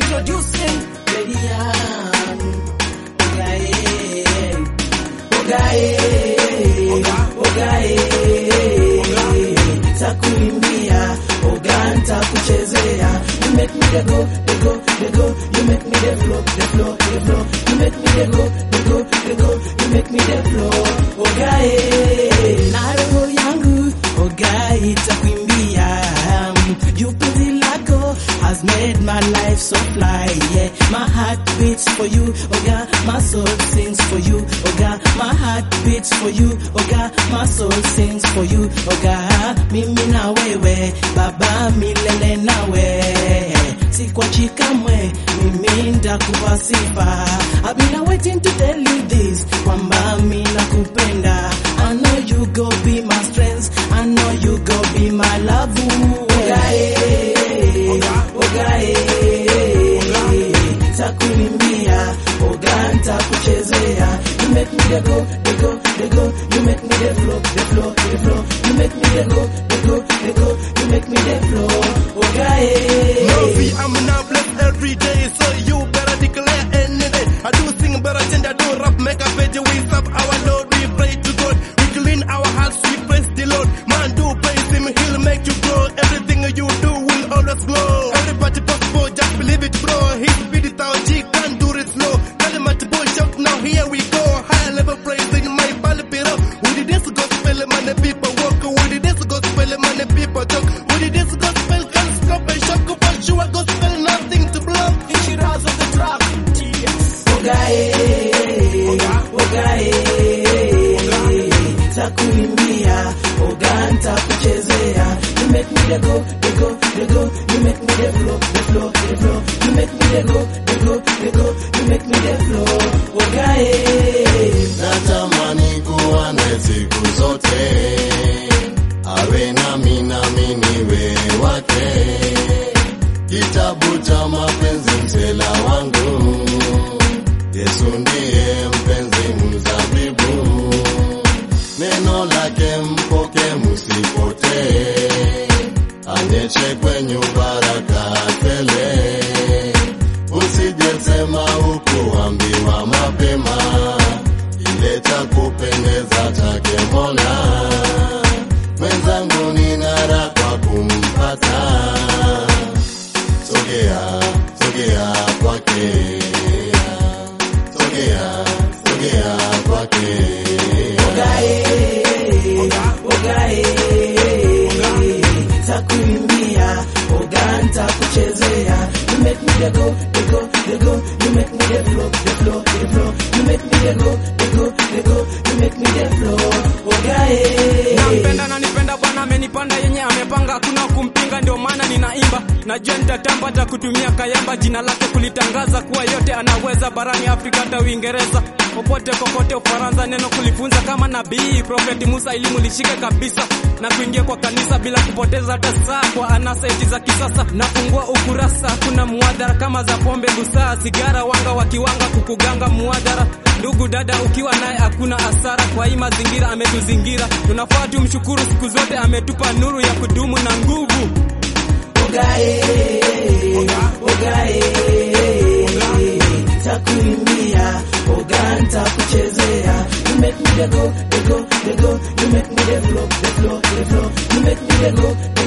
Introducing Lilian. Ogae. Ogae. Ogae. Takuimbia. Oga nitakuchezea. You make me the go, the go, the go. You make me the flow, the flow, the flow. You make me the go, the go, the go. You make me the flow. Ogae. Na roho yangu. Ogae itakuimbia. You penzi lako has made my life so fly. Yeah, my heart beats for you. Oga, my soul sings for you. Oga, my heart beats for you. Oga, my soul sings for you. Oga, mimi na wewe, baba milele nawe. Sikwachi kamwe, mimi ndakupa sifa. I've been waiting to tell you this, kwamba mimi nakupenda. I know you go be my strength. I know you go be my love. Ogae, ogae, takuimbia, oga ntakuchezea. You make me the go, the go, the go. You make me the flow, the flow, the flow. You make me the go, the go, the go. You make me the flow. Ogae. Murphy, I'm now blessed every day, so you better declare any day. I do sing, but I change, I do rap, make a page, we serve our Lord, we pray to God. We clean our hearts, we praise the Lord. Man, do praise Him, He'll make you grow. Everything you do will always glow. Everybody possible, just believe it, bro. His speed is our G, can't do it slow. Tell him at the boy shout, now here we go. High level praising my band pillow. We did this gospel, man, the people walk. We did this gospel, man, the people talk. We did this gospel, can't stop and shock. For sure, gospel, nothing to block. Insurance of the trap. Ogae, ogae, takuimbia, oga ntakuchezea. You make me the go, the go, the go. You make me the flow, the flow, the flow. You make me the go, the go, the go. You make me the flow. Ogae, natamani kuwa naye siku zote, awe nami nami niwe wake. Kitabu cha mapenzi msela wangu, Yesu ndiye mpenzi mzabibu, neno lake mpoke musipotee, anyeshe kwenyu baraka tele, usijesema hukuambiwa mapema, ile cha kupendeza chake Mola. Mwenzangu nina raha kwa kumpata, sogea sogea kwake, sogea sogea kwake. ogae, ogae, takuimbia, oga ntakuchezea. You make me the go, the go, the go. You make me the flow, the flow, the flow. You make me the go, the go, the go. You make me the flow. Ogae. nampenda na nipenda bwana amenipanda yenye amepanga hakuna kumpinga ndio maana ninaimba najua nitatamba hata kutumia kayamba jina lake kulitangaza kuwa yote anaweza barani afrika hata uingereza popote kokote ufaransa neno kulifunza kama nabii profeti musa elimu lishike kabisa na kuingia kwa kanisa bila kupoteza hata saa kwa anasa eti za kisasa nafungua ukurasa kuna muadhara kama za pombe busaa sigara wanga wakiwanga kukuganga muadhara ndugu dada ukiwa naye hakuna hasara kwa hii mazingira ametuzingira tunafaa tumshukuru siku zote ametupa nuru ya kudumu na nguvu Ogae, ogae, takuimbia, oga ntakuchezea. You make me the go, the go, the go. You make me the flow, the flow, the flow. You make me the go,